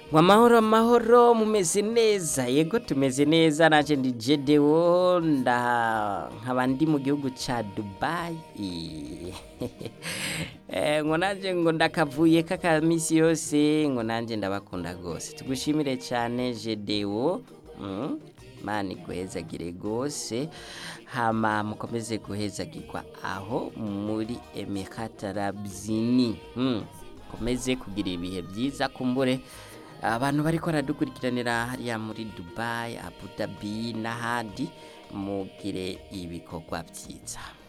ngo amahoro amahoro mumeze neza yego tumeze neza naje ndi jedewo nda nkaba ndi mu gihugu ca dubayi Eh, ngo nanje ngo ndakavuye kakamisi yose ngo nanje ndabakunda rwose tugushimire cyane jedewo mm. mani guhezagire rwose hama mukomeze guhezagirwa aho muri emekatarabzini mm. komeze kugira ibihe byiza kumbure abantu bariko baradukurikiranira hariya muri dubayi abu dhabi n'ahandi mugire ibikorwa byiza